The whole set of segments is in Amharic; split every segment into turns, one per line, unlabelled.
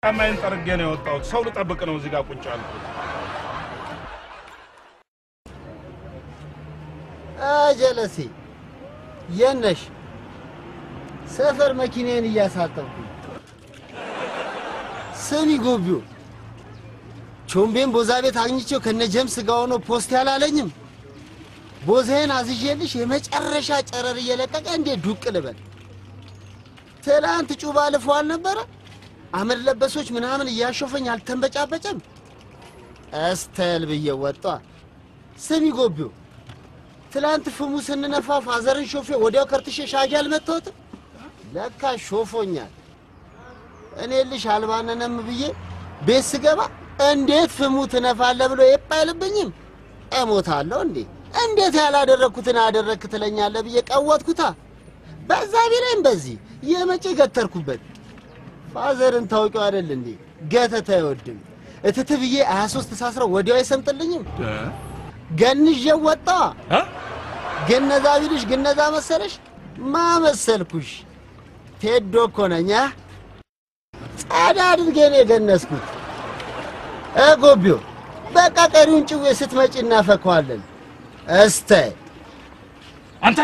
ጫማዬን ጠርጌ ነው የወጣሁት። ሰው ልጠብቅ ነው እዚህ ጋር ቁጭ ያልኩት።
ጀለሴ የነሽ ሰፈር መኪናዬን እያሳጠብኩ ስሚ ጎቢው ቾምቤን ቦዛ ቤት አግኝቼው ከነ ጀምስ ጋር ሆኖ ፖስት ያላለኝም ቦዛዬን አዝዤልሽ የመጨረሻ ጨረር እየለቀቀ እንዴት ዱቅ ልበል ትላንት ጩባ ልፎ አልነበረ አመድ ለበሶች ምናምን እያሾፈኝ አልተንበጫበጨም እስተል ብዬ ወጧ ስሚ ጎቢው ትላንት ፍሙ ስንነፋ ፋዘርን ሾፌ ወዲያው ከርትሼ ሻጊ አልመታሁትም ለካ ሾፎኛል እኔ ልሽ አልባነነም ብዬ ቤት ስገባ እንዴት ፍሙ ትነፋለ ብሎ የpp አይልብኝም እሞታለሁ እንዴ እንዴት ያላደረግኩትን አደረግክ ትለኛለ ብዬ ቀወጥኩታ በዛ ቢላይም በዚህ የመቼ ገተርኩበት ፋዘርን ታውቂው አይደል እንዴ ገተት አይወድም እትት ብዬ 23 ተሳስረው ወዲያው አይሰምጥልኝም ገንዤው ወጣ ገነዛ ቢልሽ ግነዛ መሰለሽ ማመሰልኩሽ ቴዶ እኮ ነኝ አ? ጸዳ አድርጌ ነው የገነዝኩት እጎቢው በቃ ቀሪውን ጭዌ ስትመጪ እናፈከዋለን እስተ
አንተ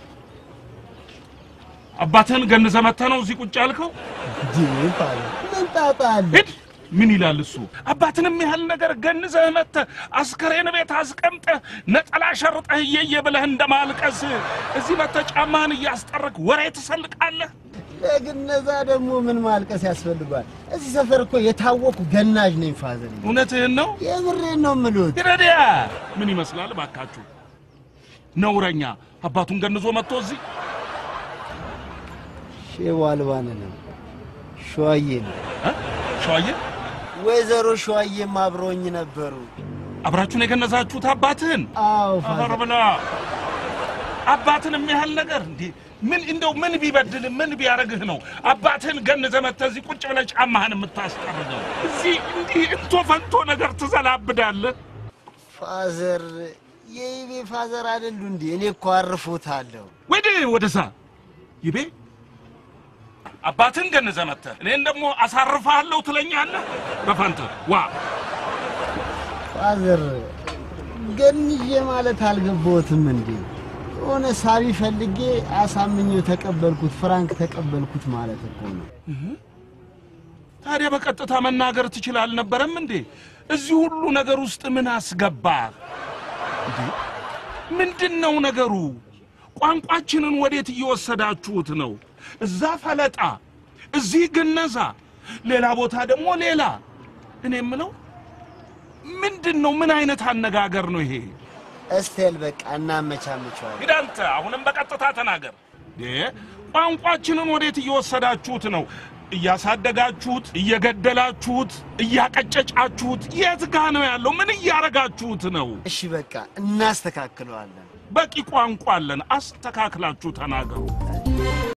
አባትህን ገንዘህ መተህ ነው እዚህ ቁጭ ያልከው?
ምን ጣጣ አለ
ሂድ። ምን ይላል እሱ? አባትንም ያህል ነገር ገንዘህ መተህ አስከሬን ቤት አስቀምጠህ ነጠላ ሸርጠህ እየየ ብለህ እንደማልቀስ እዚህ መተህ ጫማህን እያስጠረቅ ወሬ ትሰልቃለህ።
ለግነዛ ደግሞ ምን ማልቀስ ያስፈልጓል? እዚህ ሰፈር እኮ የታወቁ ገናዥ ነኝ ፋዘር።
እውነትህን ነው?
የምሬን ነው የምልዎት።
ይረዲያ ምን ይመስላል ባካችሁ? ነውረኛ አባቱን ገንዞ መጥቶ እዚህ
ሼው አልባን ነው ሸዋዬ ነው
እ? ሸዋዬ
ወይዘሮ ሸዋዬም አብረውኝ ነበሩ።
አብራችሁን የገነዛችሁት አባትህን?
አዎ
አፈር
ፋዘር።
ብላ አባትን የሚያህል ነገር እንዴ! ምን እንደው ምን ቢበድል ምን ቢያደርግህ ነው አባትህን ገንዘህ መጥተህ እዚህ ቁጭ ብለህ ጫማህን የምታስጠርገው? እዚህ እንዲህ እንቶ ፈንቶ ነገር ትዘላብዳለህ።
ፋዘር የይቤ ፋዘር አይደሉ እንዴ? እኔ እኮ አርፎታለሁ።
ወደ ወደዛ ይቤ አባትህን ገንዘህ መጥተህ እኔን ደግሞ አሳርፍሃለሁ ትለኛለህ። በፈንትህ ዋ
ፋዘር ገንዤ ማለት አልገባዎትም እንዴ? የሆነ ሳቢ ፈልጌ አሳምኜው ተቀበልኩት፣ ፍራንክ ተቀበልኩት ማለት እኮ ነው።
ታዲያ በቀጥታ መናገር ትችል አልነበረም እንዴ? እዚህ ሁሉ ነገር ውስጥ ምን አስገባህ እንዴ? ምንድን ነው ነገሩ? ቋንቋችንን ወዴት እየወሰዳችሁት ነው? እዛ ፈለጣ፣ እዚህ ግነዛ፣ ሌላ ቦታ ደግሞ ሌላ። እኔ የምለው ምንድን ነው? ምን አይነት አነጋገር ነው ይሄ?
እስቴል በቃ እናመቻምቸዋለን።
ሂድ አንተ አሁንም በቀጥታ ተናገር። እንዴ ቋንቋችንን ወዴት እየወሰዳችሁት ነው? እያሳደጋችሁት፣ እየገደላችሁት፣ እያቀጨጫችሁት የት ጋ ነው ያለው? ምን እያረጋችሁት ነው?
እሺ በቃ እናስተካክለዋለን።
በቂ ቋንቋ አለን። አስተካክላችሁ ተናገሩ።